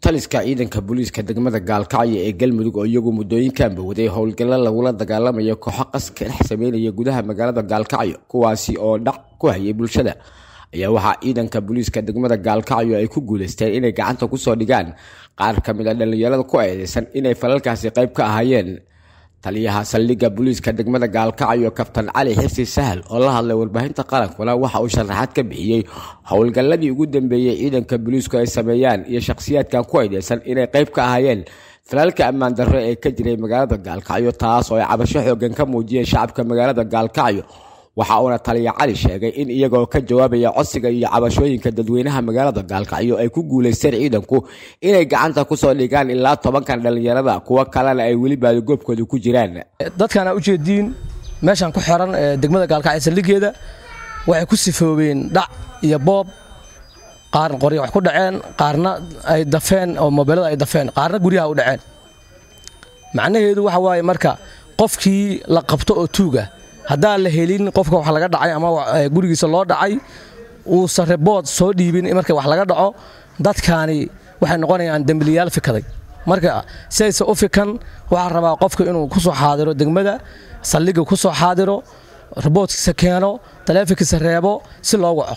taliska ciidanka booliiska degmada gaalkacyo ee galmudug oo iyagu muddooyinkanba waday howlgallo lagula dagaalamayo kooxo qaska dhex sameynaya gudaha magaalada gaalkacyo kuwaasi oo dhac ku hayay bulshada ayaa waxaa ciidanka booliiska degmada gaalkacyo ay ku guuleysteen inay gacanta kusoo dhigaan qaar ka mid a dhallinyarada ku eedeysan inay falalkaasi qayb ka ahaayeen taliyaha saldhigga booliiska degmada gaalkacyo kabtan cali xirsi sahal oo la hadlay warbaahinta qarankuna waxa uu sharaxaad ka bixiyey howlgalladii ugu dambeeyey ciidanka booliisku ay sameeyaan iyo shakhsiyaadkan ku eedeysan inay qayb ka ahaayeen falaalka ammaan darro ee ka jiray magaalada gaalkacyo taas oo ay cabasho xoogan ka muujiyeen shacabka magaalada gaalkacyo waxa uuna taliya cali sheegay in iyagoo ka jawaabaya codsiga iyo cabashooyinka dadweynaha magaalada gaalkacyo ay ku guuleysteen ciidanku inay gacanta kusoo dhigaan ilaa tobankan dhallinyarada kuwo kalena ay weli baadigoobkooda ku jiraan dadkan aa ujeediin meeshan ku xiran degmada gaalkacyo saldhigeeda waxay ku sifoobeen dhac iyo boob qaarna qorya wax ku dhaceen qaarna ay dafeen oo mobeelada ay dafeen qaarna guryaha u dhaceen macnaheedu waxa waaye marka qofkii la qabto oo tuuga haddaan la helin qofka wax laga dhacay ama gurigiisa loo dhacay uusan rebood soo dhiibin marka wax laga dhaco dadkaani waxay noqonayaan dembiliyaal fikaday marka sidayse u fikan waxaa rabaa qofka inuu ku soo xaadiro degmada saldhiga ku soo xaadiro reboodkiisa keeno taleefonkiisa reebo si loo waco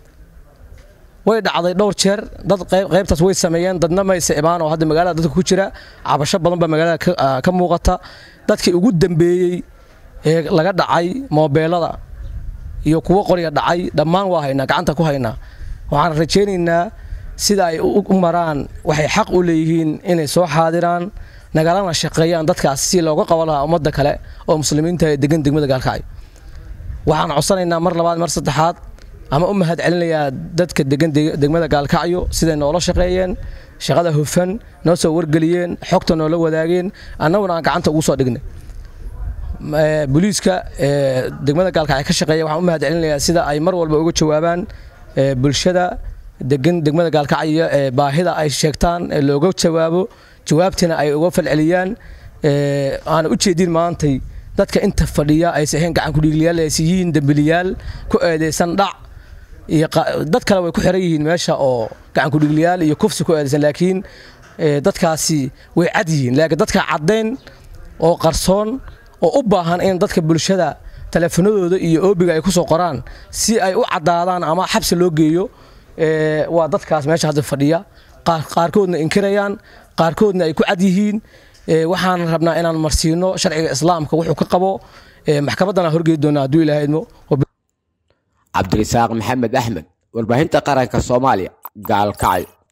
way dhacday dhowr jeer dad qaybtaas way sameeyeen dadna mayse imaan oo hadda magaalada dadka ku jira cabasho badan baa magaalada ka muuqata dadkii ugu dambeeyey ee laga dhacay moobeelada iyo kuwo qorya dhacay dhammaan waa haynaa gacanta ku haynaa waxaan rajaynaynaa sida ay u maraan waxay xaq u leeyihiin inay soo xaadiraan nagalana shaqeeyaan dadkaas si looga qaban lahaa ummadda kale oo muslimiinta ee degan degmada gaalkacyo waxaan codsanaynaa mar labaad mar saddexaad ama u mahad celinayaa dadka degan degmada gaalkacyo siday noola shaqeeyeen shaqada hufan noo soo wargeliyeen xogta noola wadaageen annaguna aan gacanta ugu soo dhignay booliiska degmada gaalkacyo ka shaqeeya waxaan u mahad celinayaa sida ay mar walba uga jawaabaan bulshada degan degmada gaalkacyo ee baahida ay sheegtaan ee looga jawaabo jawaabtina ay uga falceliyaan aana u jeedin maantay dadka inta fadhiya aysa ahayn gacan kudhiigliyaal aysa yihiin dembiliyaal ku eedeysan dhac iyo dad kale way ku xiran yihiin meesha oo gacan kudhiigliyaal iyo kufsi ku eedeysan laakiin dadkaasi way cad yihiin laakiin dadka caddayn oo qarsoon oo u baahan in dadka bulshada taleefanadooda iyo oobiga ay ku soo qoraan si ay u caddaadaan ama xabsi loo geeyo waa dadkaas meesha hadda fadhiya qaarkoodna inkirayaan qaarkoodna ay ku cad yihiin waxaan rabnaa inaan marsiino sharciga islaamka wuxuu ka qabo maxkamaddana horgeedi doona hadduu ilaaha idmo cabdirisaaq maxamed axmed warbaahinta qaranka soomaaliya gaalkacyo